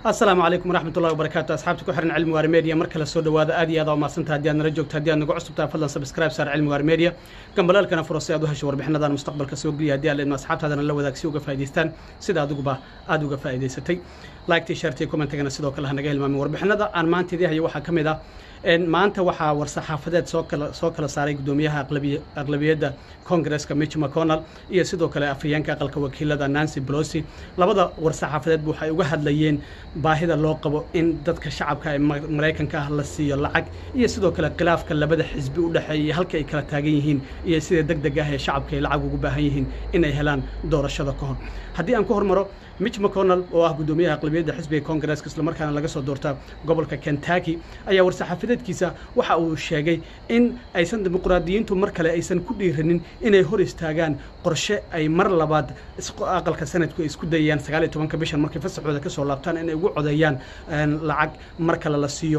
asalaamu calaykum waraxmat ullahi wabarakaatu asxaabta ku xiran cilmi waari media mar kale soo dhawaada aad iyo aad aa umadsanta haddii aad nala joogto haddii aad nagu cusubtahay fadlan subscribe saar cilmi waari media gambalaalkana furo si aad u hesho warbixinadan mustaqbalka soo geliya haddii aad leedma asxaabtaadana la wadaag si uga faa'idaystaan sida adiguba aada uga faa'idaysatay like-tii shartii commentigana sidoo kale hanaga hilmaamin warbixinada aan maanta idii hayo waxaa ka mid ah maanta waxaa war-saxaafadeed soo kala soo kala saaray guddoomiyaha aqlabiyadda congaresska mitch mcconnell iyo sidoo kale afhayeenka aqalka wakiilada nancy pelosi labada war-saxaafadeedba waxay uga hadlayeen baahida loo qabo in dadka shacabka ee maraykanka ah la siiyo lacag iyo sidoo kale khilaafka labada xisbi u dhexeeya halka ay kala taagan yihiin iyo sida deg deg ah ee shacabka ay lacag ugu baahan yihiin inay helaan doorashada ka hor haddii aan ku hormaro mitch mcconnell oo ah guddoomiyaha aqlabiyadda xisbiga congaresska islamarkaana laga soo doorta gobolka kentucky ayaa war-saxaafadeedkiisa waxa uu sheegay in aysan dimuqraadiyiintu mar kale aysan ku dhiiranin inay hor istaagaan qorshe ay mar labaad aqalka sanadku ay isku dayayaan sagaal iyo tobanka bishan markay fasaxooda ka soo laabtaan inay ugu codeeyaan lacag mar kale la siiyo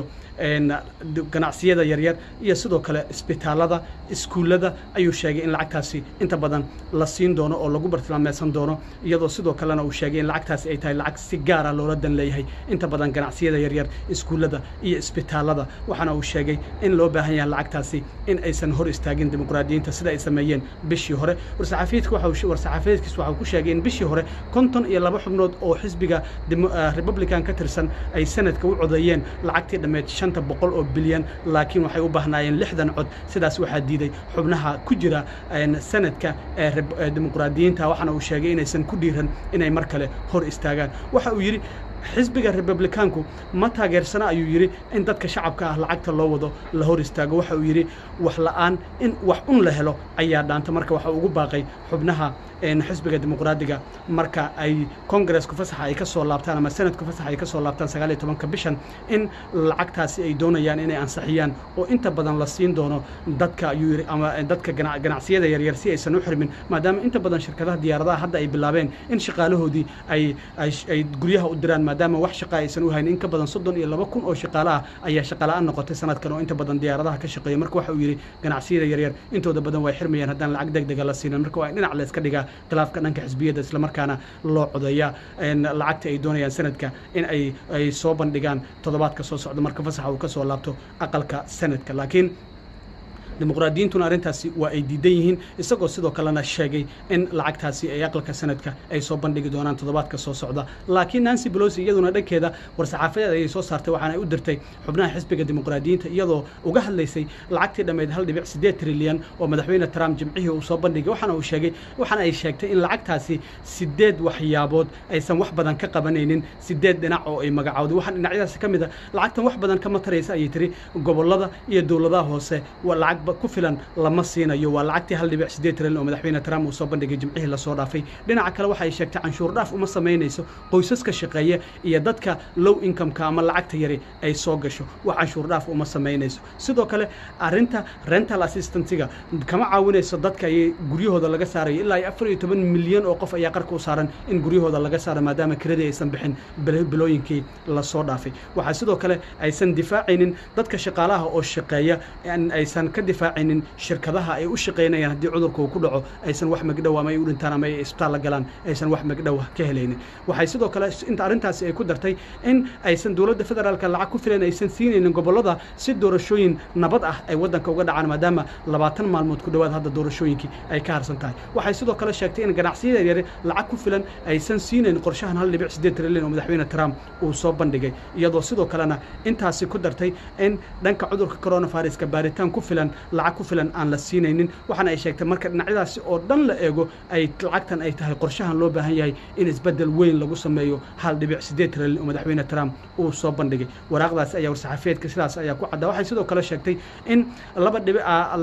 ganacsiyada yaryar iyo sidoo kale isbitaalada iskuullada ayuu sheegay in lacagtaasi inta badan la siin doono oo lagu bartilmaameysan doono iyadoo sidoo kalena uu sheegay in lacagtaasi ay tahay lacag si gaara loola dan leeyahay inta badan ganacsiyada yaryar iskuullada iyo isbitaalada waxaana uu sheegay in loo baahan yahay lacagtaasi in aysan hor istaagin dimuqraadiyiinta sida ay sameeyeen bishii hore war-saxaafadeedkiis waxa uu ku sheegay in bishii hore konton iyo laba xubnood oo xisbiga republican ka tirsan ay sanadka u codeeyeen lacagtii dhammeed shanta boqol oo bilyan laakiin waxay u baahnaayeen lixdan cod sidaas waxaa diiday xubnaha ku jira sanadka ee dimuqraadiyiinta waxaana uu sheegay inaysan ku dhiiran inay mar kale hor istaagaan waxa uu yidhi xisbiga republikaanku ma taageersana ayuu yidhi in dadka shacabka ah lacagta loo wado la hor istaago waxa uu yidhi wax la'aan in wax un la helo ayaa dhaanta marka waxa ugu baaqay xubnaha xisbiga dimuqraadiga marka ay kongaresku fasaxa ay ka soo laabtaan ama sanadku fasaxa ay ka soo laabtaan sagaal iyo tobanka bishan in lacagtaasi ay doonayaan inay ansixiyaan oo inta badan la siin doono dadka ayuu yidhi ama dadka ganacsiyada yaryar si aysan u xirmin maadaama inta badan shirkadaha diyaaradaha hadda ay bilaabeen in shaqaalahoodii ay ay guryaha u diraan maadaama wax shaqa aysan u haynin in ka badan soddon iyo laba kun oo shaqaale ah ayaa shaqala-aan noqotay sanadkan oo inta badan diyaaradaha ka shaqeeya marka waxa uu yidhi ganacsiyada yaryar intooda badan way xirmayaan haddaan lacag deg dega la siinin marka waa in dhinac la iska dhigaa khilaafka dhanka xisbiyadda islamarkaana loo codeeyaa lacagta ay doonayaan sanadka in ay ay soo bandhigaan toddobaadka soo socda marka fasaxa uu ka soo laabto aqalka sanadka laakiin dimuqraadiyiintuna arrintaasi waa ay diidan yihiin isagoo sidoo kalena sheegay in lacagtaasi ay aqalka sanadka ay soo bandhigi doonaan toddobaadka soo socda laakiin nancy belosi iyaduna dhankeeda war-saxaafadeed ayay soo saartay waxaana ay u dirtay xubnaha xisbiga dimuqraadiyiinta iyadoo uga hadlaysay lacagtii dhammeyd hal dhibic siddeed trilyan oo madaxweyne trump jimcihii uu soo bandhigay waxaana uu sheegay waxaana ay sheegtay in lacagtaasi siddeed waxyaabood aysan wax badan ka qabanaynin siddeed dhinac oo ay magacowday waxaan dhinacyadaasi ka mid a lacagtan wax badan kama taraysa ayay tiri gobollada iyo dowladaha hoose waa lacag ku filan lama siinayo waa lacagtii hal dhibic siddeed trilyan oo madaxweyne trump uu soo bandhigay jimcihii lasoo dhaafay dhinaca kale waxa ay sheegtay canshuur dhaaf uma samaynayso qoysaska shaqeeya iyo dadka low incomeka ama lacagta yari ay soo gasho wax canshuur dhaaf uma samaynayso sidoo kale arrinta rental assistantiga kama caawinayso dadka ayay guryahooda laga saarayo ilaa iyo afar iyo toban milyan oo qof ayaa qarka u saaran in guryahooda laga saaro maadaama kiradii aysan bixin bilooyinkii lasoo dhaafay waxaa sidoo kale aysan difaacaynin dadka shaqaalaha oo shaqeeya aysan ka difaacaynin shirkadaha ay u shaqaynayaan haddii cudurka uu ku dhaco aysan wax magdhow ama ay u dhintaan ama ay isbitaal la galaan aysan wax magdhow ka helaynin waxay sidoo kale inta arrintaasi ay ku dartay in aysan dowladda federaalka lacag ku filan aysan siinaynin gobollada si doorashooyin nabad ah ay waddanka uga dhacaan maadaama labaatan maalmood ku dhowaad hadda doorashooyinkii ay ka harsan tahay waxay sidoo kale sheegtay in ganacsiyada yare lacag ku filan aysan siinayn qorshahan hal dhibic siddeed trilyan oo madaxweyne trump uu soo bandhigay iyadoo sidoo kalena intaasi ku dartay in dhanka cudurka coronaviruska baaritaan ku filan lacag ku filan aan la siinaynin waxaana ay sheegtay marka dhinacyadaasi oo dhan la eego ay lacagtan ay tahay qorshahan loo baahan yahay in isbeddel weyn lagu sameeyo hal dhibic siddeed trilyan oo madaxweyne trump uu soo bandhigay waraaqdaasi ayaa war-saxaafeedka sidaas ayaa ku caddaa waxay sidoo kale sheegtay in laba dhibic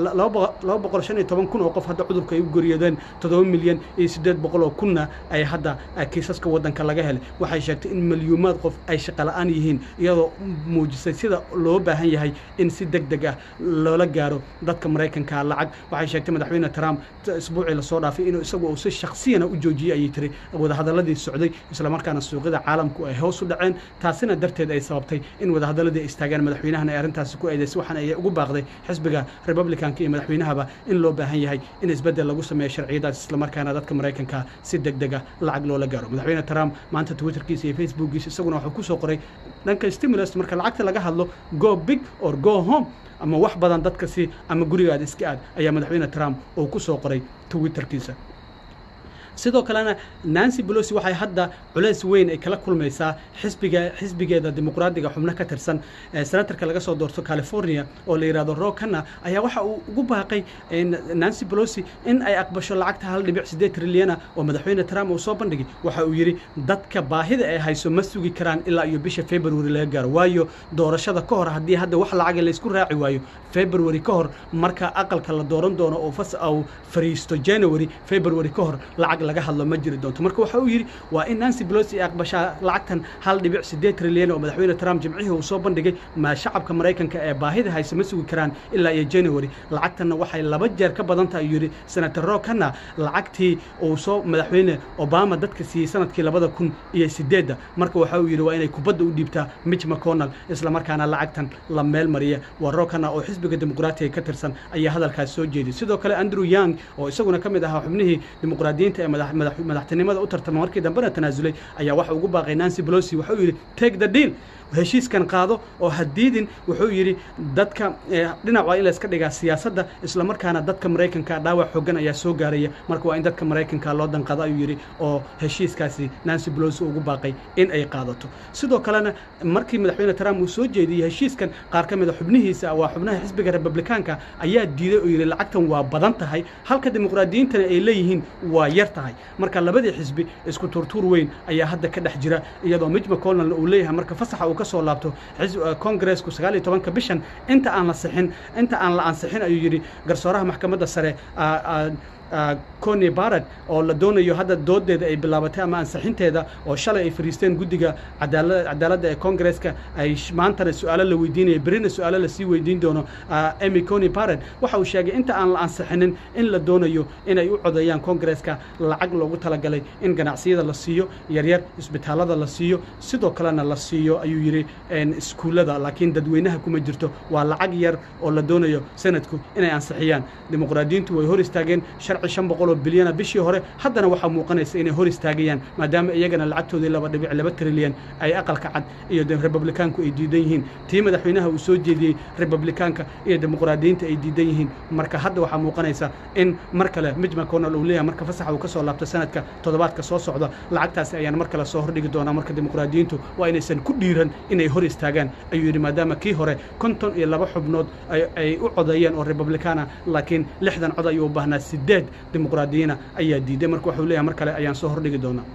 laba boqol shan iyo toban kun oo qof hadda cudurka ay u geeriyoodeen toddoba milyan iyo siddeed boqol oo kunna ay hadda kiisaska waddanka laga helay waxay sheegtay in milyuumaad qof ay shaqala-aan yihiin iyadoo muujisay sida loo baahan yahay in si deg deg ah loola gaaro dadka maraykanka lacag waxay sheegtay madaxweyne trump isbuucii lasoo dhaafay inuu isagu uu si shaksiyana u joojiyey ayay tiri wadahadaladii socday islamarkaana suuqyada caalamku ay hoos u dhaceen taasina darteed ay sababtay in wadahadaladii ay istaagaan madaxweynahan ay arrintaasi ku eedaysay waxaana ay ugu baaqday xisbiga republicanka iyo madaxweynahaba in loo baahan yahay in isbeddel lagu sameeyo sharciyadaas islamarkaana dadka maraykanka si deg dega lacag loola gaaro madaxweyne trump maanta twitterkiisa iyo facebookkiisa isaguna wuxuu ku soo qoray dhanka stimulus marka lacagta laga hadlo go big or go home ama wax badan dadka si ama gurigaada iska aad ayaa madaxweyne trump uu ku soo qoray twitterkiisa sidoo kalena nancy bolosi waxay hadda culays weyn ay kala kulmaysaa xisbiga xisbigeeda dimuqraadiga xubno ka tirsan senatarka laga soo doorto california oo la yidhahdo rokana ayaa waxa uu ugu baaqay nancy bolosi in ay aqbasho lacagta hal dhibic siddeed trilyana oo madaxweyne trump uu soo bandhigay waxa uu yidhi dadka baahida ay hayso ma sugi karaan ilaa iyo bisha february laga gaaro waayo doorashada ka hor haddii hadda wax lacaga laysku raaci waayo february ka hor marka aqalka la dooran doono oo fas au fariisto january february ka hor lacag laga hadlo ma jiri doonto marka waxa uu yidhi waa in nancy bolosi ay aqbashaa lacagtan hal dhibic siddeed trilyan oo madaxweyne trump jimcihii uu soo bandhigay ma shacabka maraykanka ee baahida hayse ma sugi karaan ilaa iyo january lacagtanna waxay laba jeer ka badan tahay ayuu yidhi senator rokana lacagtii uu soo madaxweyne obama dadka siiyey sanadkii labada kun iyo sideedda marka waxa uu yidhi waa inay kubadda u dhiibtaa mitch mcconnell islamarkaana lacagtan la meel mariya waa rokana oo xisbiga dimuqraatiga ka tirsan ayaa hadalkaas soo jeeday sidoo kale andrew young oo isaguna ka mid ahaa xubnihii dimuqraadiyiinta ee madaxtinimada u tartama markii dambena tanaasulay ayaa waxa ugu baaqay nancy bolosi wuxuu yidhi take the deal heshiiskan qaado oo hadiidin wuxuu yidhi dadka dhinac waa in layska dhigaa siyaasadda islamarkaana dadka maraykanka dhaawac xoogan ayaa soo gaaraya marka waa in dadka maraykanka loo danqado ayuu yidhi oo heshiiskaasi nancy bolosi ugu baaqay in ay qaadato sidoo kalena markii madaxweyne trump uu soo jeediyey heshiiskan qaar ka mida xubnihiisa waa xubnaha xisbiga republikaanka ayaa diiday oo yidhi lacagtan waa badan tahay halka dimuqraadiyiintana ay leeyihiin waa yar tahay marka labadii xisbi isku turtuur weyn ayaa hadda ka dhex jira iyadoo mitch mcconnell uu leeyahay marka fasaxa uu ka soo laabto kongareesku sagaal iyo tobanka bishan inta aan la sixin inta aan la ansixin ayuu yidhi garsooraha maxkamadda sare coni barad oo la doonayo hadda doodeeda ay bilaabatay ama ansixinteeda oo shalay ay fariisteen guddiga cadaaladda ee kongareeska ay maantana su-aalo la weydiinaya berina su-aalo lasii weydiin doono emy coni barad waxa uu sheegay inta aan la ansixinin in la doonayo inay u codeeyaan kongareeska lacag loogu talagalay in ganacsiyada la siiyo yaryar isbitaalada la siiyo sidoo kalena la siiyo ayuu yidhi iskuullada laakiin dadweynaha kuma jirto waa lacag yar oo la doonayo sanadku inay ansixiyaan dimuqraadiyiintu way hor istaageen sharci shan boqol oo bilyana bishii hore haddana waxaa muuqanaysa inay hor istaagayaan maadaama iyagana lacagtoodii laba dhibic laba trilyan ay aqalka cad iyo republikaanku ay diidan yihiin tii madaxweynaha uu soo jeediyey republikaanka iyo dimuqraadiyiinta ay diidan yihiin marka hadda waxaa muuqanaysa in mar kale mitch mcconnell uu leeyahay marka fasaxa uu ka soo laabto sanadka toddobaadka soo socda lacagtaasi ayaan mar kale soo hordhigi doonaa marka dimuqraadiyiintu waa inaysan ku dhiiran inay hor istaagaan ayuu yidhi maadaama kii hore konton iyo laba xubnood ay u codeeyeen oo republikaana laakiin lixdan cod ayuu u baahnaa sideed dimuqraadiyiina ayaa diiday marka waxuu leeyahay mar kale ayaan soo hordhigi doonaa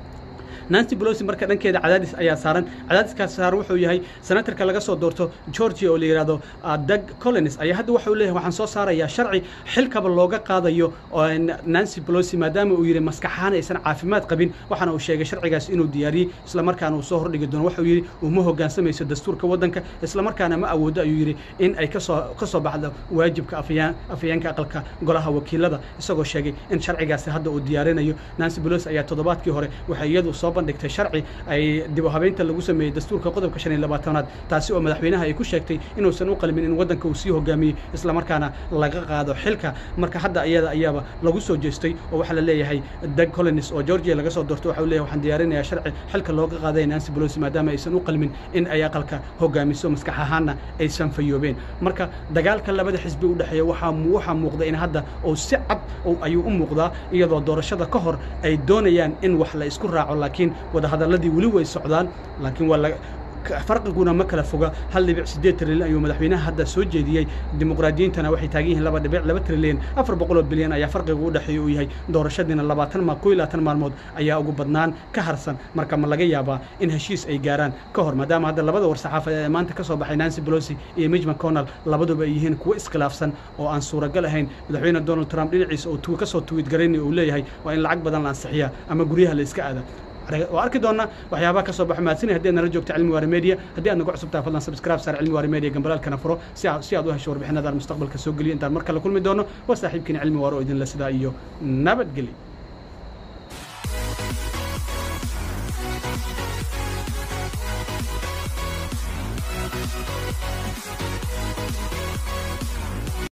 nancy bolosi marka dhankeeda cadaadis ayaa saaran cadaadiskaas saaran wuxuu yahay senatarka laga soo doorto georgia oo la yidhahdo doug collins ayaa hadda waxau leeyahay waxaan soo saarayaa sharci xilkaba looga qaadayo nancy bolosi maadaama uu yidhi maskaxahaan aysan caafimaad qabin waxaana uu sheegay sharcigaas inuu diyaariyey islamarkaana uu soo hordhigi doono waxau yidhi uma hoggaansamayso dastuurka waddanka islamarkaana ma awoodo ayuu yidhi in ay kasoo ka soo baxdo waajibka afayaan afayeenka aqalka golaha wakiilada isagoo sheegay in sharcigaasi hadda uu diyaarinayo nancy bolosi ayaa toddobaadkii hore waxay iyadu soo bandhigtay sharci ay dib u habeynta lagu sameeyey dastuurka qodobka shan iyo labaatanaad taasi oo madaxweynaha ay ku sheegtay inuusan u qalmin in waddanka uu sii hogaamiyey islamarkaana laga qaado xilka marka hadda iyada ayaaba lagu soo jeestay oo waxaa la leeyahay doug collins oo georgia laga soo doortay waxau leeyahay waxaan diyaarinayaa sharci xilka looga qaaday nancy bolosi maadaama aysan u qalmin in ay aqalka hogaamiso maskax ahaanna aysan fayoobeen marka dagaalka labada xisbi u dhexeeya waxaa waxaa muuqda in hadda uu si cad ayuu u muuqdaa iyadoo doorashada ka hor ay doonayaan in wax la isku raaco laakiin wadahadaladii weli way socdaan laakiin waa farqiguna ma kala foga hal dhibic siddeed trilyan ayuu madaxweynaha hadda soo jeediyey dimuqraadiyiintana waxay taagan yihiin laba dhibic laba trilyan afar boqol oo bilyan ayaa farqiga u dhexeeya uu yahay doorashadiina labaatan ma kow iyo labaatan maalmood ayaa ugu badnaan ka harsan marka ma laga yaabaa in heshiis ay gaaraan ka hor maadaama hadda labada war saxaafadeed ee maanta ka soo baxay nancy bolosi iyo mitch mcconnell labaduba ay yihiin kuwo iskhilaafsan oo aan suuragal ahayn madaxweyne donald trump dhinaciisa oo ka soo tuwid garaynay uu leeyahay waa in lacag badan la ansixiyaa ama guryaha la iska aada waa arki doonaa waxyaabaha ka soo baxo mahadsanay haddii aad nala joogto cilmi waare media haddii aad nagu cusubtahay fadlan subscribe saar cilmi waare media gambalaalkana furo si aad si aad u hesho warbixinadaan mustaqbalka soo geliyo intaan mar kale kulmi doono waa saaxiibkiina cilmi waare oo idinle sidaa iyo nabadgelyo